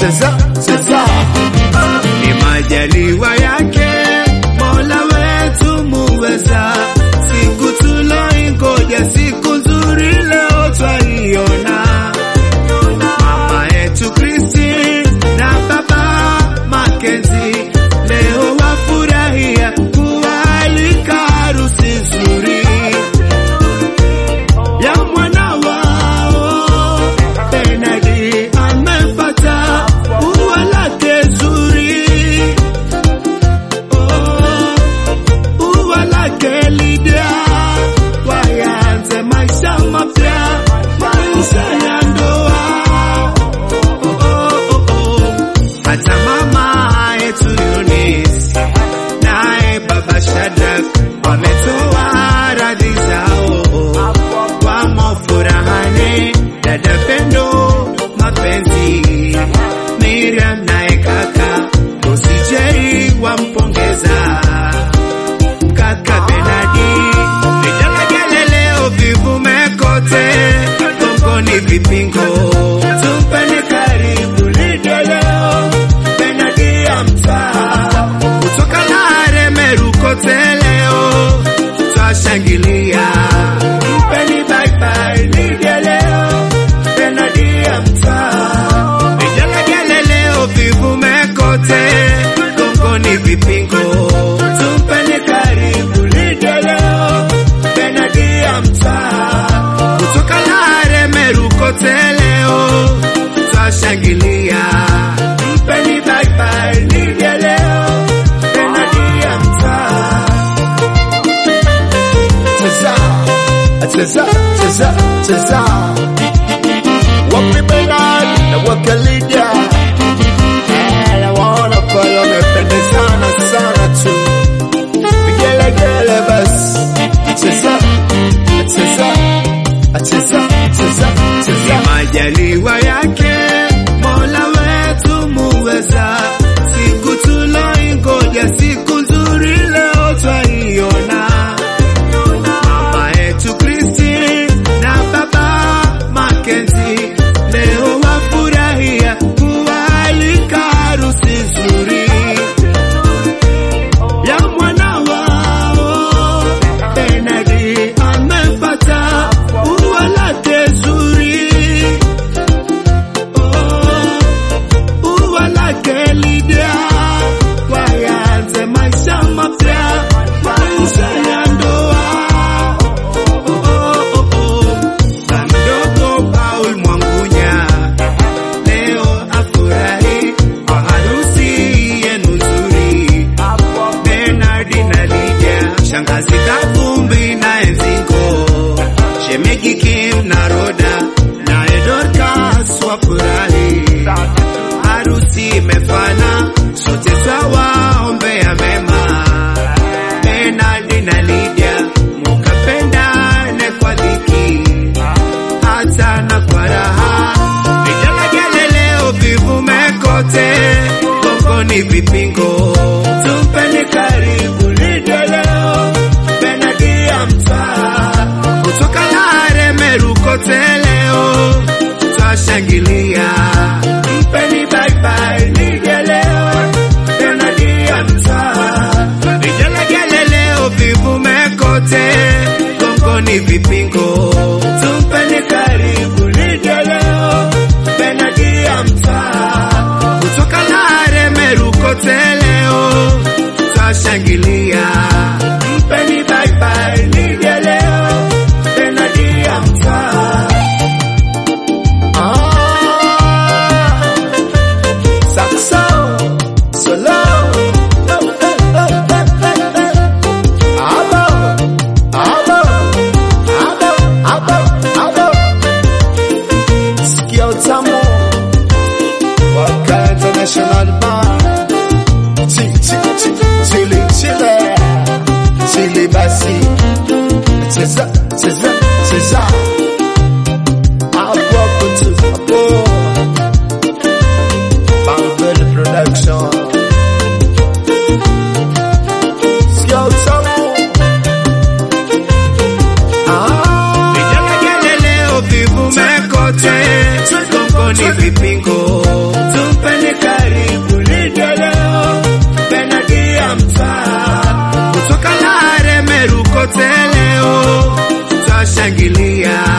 cheza cheza ni majaliwa yake Mola wetu muweza, siku tuloingoja, siku nzuri leo twaiona. Mama yetu Kristi na baba Makenzi leo wafurahia kualika harusi nzuri ya mwana wao Benadi amepata ua lake zuri, oh, ua lake Lidia, wayanze maisha mapya, maisha ya ndoa. Oh, oh, oh. Hata mama yetu Eunice naye baba Shadrach wametoa radhi zao wamo furahani, dada Pendo mapenzi, Miriam naye kaka Usijeri wampongeza kaka Benadi, vigelegele leo vivume kote, gongoni vipingo, tumpeni karibu Lidia leo, Benadi ya mtaa kutoka Lare Meru kote leo twashangilia, mpeni bye bye Lidia leo, Benadi ya mtaa vigelegele leo vivume kote, gongoni vipingo, tumpeni karibu Lidia leo, Benadi ya mtaa kutoka Lare Meru kote leo twashangilia, mpeni bye bye Lidia leo, Benadi ya mtaa cheza cheza cheza cheza wapi Benadi na wake Lydia Eh, nawaona pale wamependezana sana tu vigelegele basi cheza cheza cheza cheza cheza majaliwa yake Mola wetu muweza, siku tuloingoja, siku nzuri leo twaiona. Mama yetu Kristi na baba Makenzi leo wafurahia kualika harusi nzuri ya mwana wao Benadi amepata ua lake zuri, oh, ua lake Lidia, wayanze maisha mapya, maisha ya ndoa. Oh, oh, oh, oh. Mdogo Paul Mwangunya leo afurahi kwa harusi yenu nzuri. Benardi na Lydia, shangazi Kavumbi na Enzingo, shemegi Kim na Roda na Dorcas wafurahi. Harusi imefana, sote twawaombea mema. Benardi na Lydia, mukapendane kwa dhiki hata na kwa raha. Vigelegele leo vivume kote, gongoni vipingo, tumpeni karibu Lidia leo, Benadi ya mtaa kutoka Lare Meru kote leo twashangilia, mpeni bye bye Lidia leo, Benadi ya mtaa vigelegele leo vivume kote, gongoni vipingo, tumpeni karibu Lidia leo, Benadi ya mtaa kutoka Lare Meru kote leo twashangilia, mpeni bye bye Lidia leo, Benadi ya mtaa Ah, saxo, solo. Abo, abo, abo, abo, abo. Sikia utamu waka international band. Chi, chi, chi, chili, chile. Chili basi. Cheza, cheza, cheza. Hapo hapo tu, hapo. Bangville Production. Sikia utamu. Ah, Vigelegele leo vivume kote, gongoni vipingo, tumpeni tunashangilia